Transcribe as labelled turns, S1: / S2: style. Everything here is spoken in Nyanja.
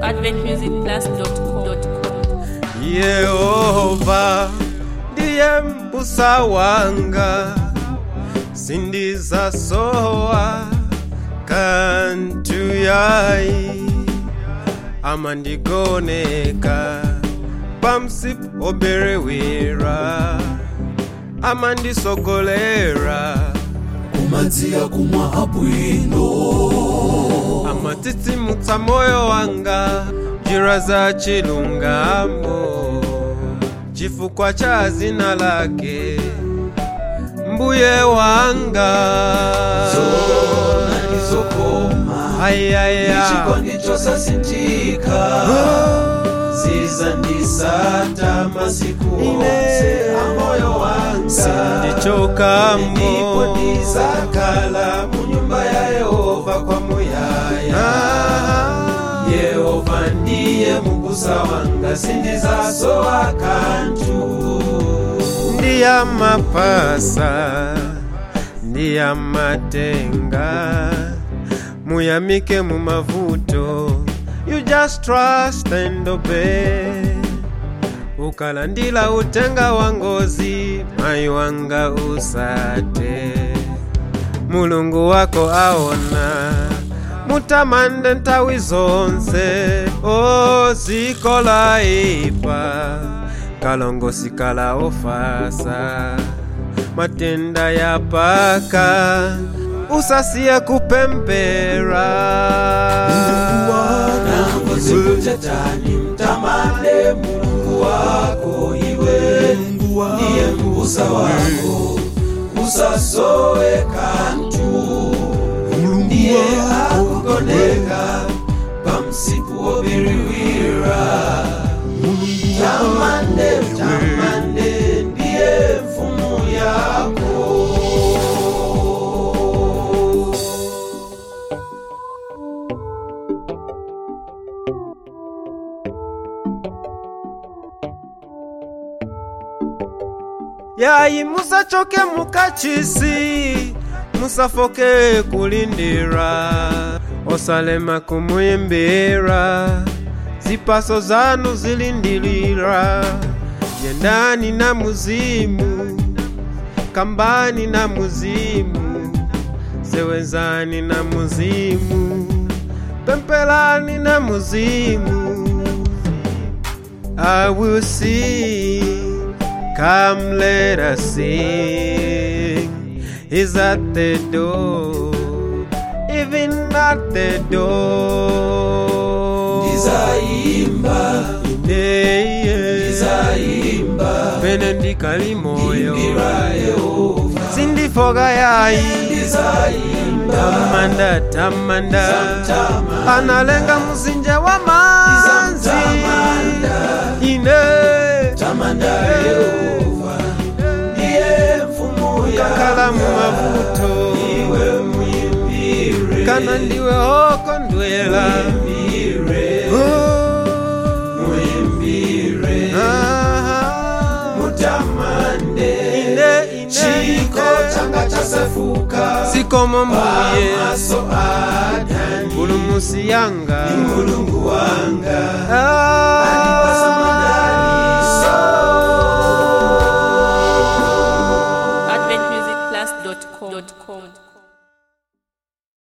S1: adventmusicplus.com.
S2: yehova ndiye mbusa wanga sindizasowa kantu yayi amandigoneka pamsipu oberewera amandisogolera
S3: kumadziya kumwa abwino
S2: amatitsimutsa moyo wanga njira za chilungamo chifukwa cha zina lake mbuye wanga
S3: zona ndizokoma
S2: ayaya
S3: ichikondi chosasinthika zizandisata masiku onse amoyo wanga
S2: sindichokamo
S3: ndipo ndizakhala mu nyumba ya yehova kwa muyaya yehova ndiye mubusa wanga sindizasowa kantu
S2: ndiyamapasa ndiyamatenga muyamike mu mavuto you just trust and obey ukalandila utenga wa ngozi mayi wanga usate mulungu wako aona mutamande nthawi zonse ozikola ipa kalongosi kala ofasa matenda ya paka usasiye kupempera
S3: nangozi kuchatani mtamande mulungu wako iwe ndiye mbusa wako usasowe kantu ndiye akugoneka pamsipu wobiriwira tamande tamande ndiye mfumu yako
S2: yayi musachoke mukachisi musafoke kulindira osalema kumuyimbira zipaso zanu zilindilira yendani na muzimu kambani na muzimu sewezani na muzimu pempelani na muzimu I will sing. Come, let us sing. He's at the door, even at the door.
S3: ndizayimba
S2: Yeah, yeah.
S3: ndizayimba
S2: Pene ndikali moyo
S3: imbira yehova
S2: sindifoka yayi
S3: ndizayimba
S2: tamanda tamanda
S3: Tamanda.
S2: analenga mzinje wa manzi
S3: Tamanda.
S2: ine
S3: tamanda yehova ndiye mfumu
S2: kakhala mu
S3: yanga
S2: mavuto
S3: iwe muyimbire
S2: kana ndiwe hoko ndwela
S3: muyimbire
S2: Oh.
S3: muyimbire
S2: Aha.
S3: mutamande
S2: Ine, ine,
S3: chiko
S2: ine.
S3: changa chasefuka
S2: sikomo mbuye
S3: pamaso adani
S2: pulumusi yanga
S3: mulungu wanga
S2: Ah.
S3: Anipasa madaliso.
S1: adventmusicplus.com.